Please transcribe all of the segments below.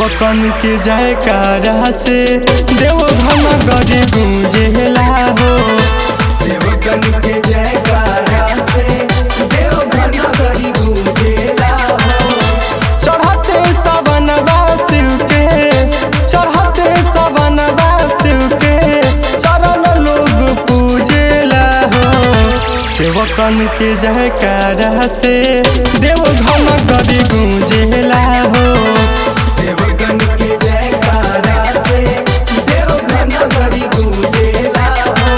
सेवकन के जयकारा से देव घन गरी गूंजेला हो सेवकन के जयकारा से देव घन करी गूंजेला हो चढ़ते सावन शिव के चढ़ते सावन शिव के चरण लोग पूजेला हो सेवकन के जयकारा से देव घन गरी गूंजेला हो सेवकन के जयकारा से देव घन करी गूंजेला हो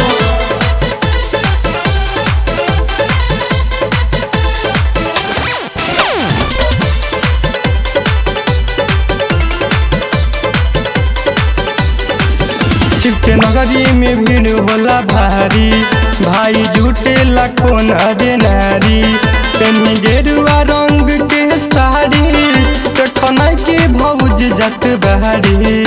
शिव के नगरी में भीड़ होला भारी भाई जुटे लाखों नरे नारी पेनी गेरुआ रंग के साड़ी देखनाई के भौज जत बहारी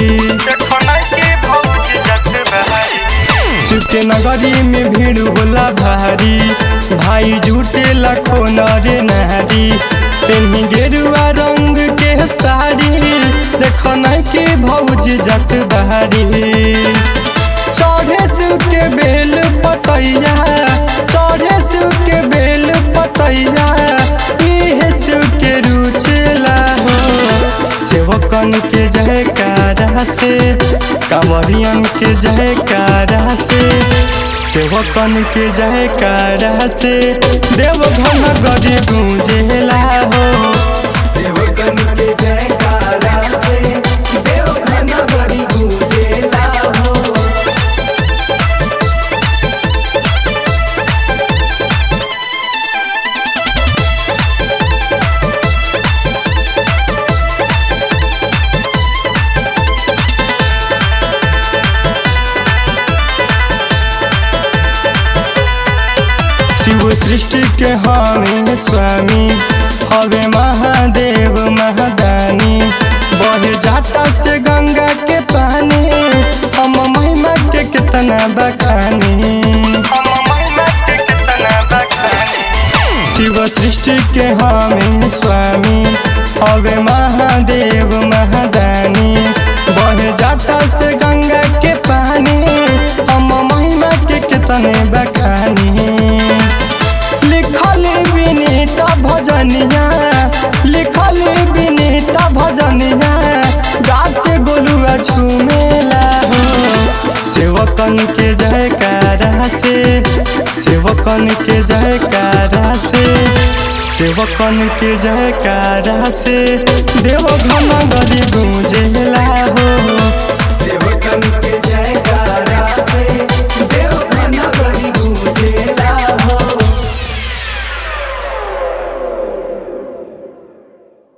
शिव के नगरी में भीड़ होला भारी भाई जुटे लाखों नरे नारी पेनी गेरुआ रंग के साड़ी देखनाई के भौज जत बहारी चढ़े शिव के बेल पतैया चढ़े शिव के बेल पतैया इहे शिव के रुचेला हो सेवकन के जयकारा से कांवरियन के जयकारा से सेवकन के जयकारा से देव घन गरी गूंजेला हो सेवकन के जयकारा से देव घन करी गूंजेला हो शिव सृष्टि के हमें स्वामी हवे महादेव महादानी बहे जाटा से गंगा के पानी हम महिमा के कितना बखानी शिव सृष्टि के हमें स्वामी हवे महादेव महादानी बहे जाटा से गंगा के पानी हम महिमा के कितने बखानी लिखल विनीता भजनिया लिखल विनीता भजनिया गाके गोलुआ झूमेला हो सेवकन के जयकारा से सेवकन के जयकारा से सेवकन के जयकारा से देव घन गरी गूंजेला हो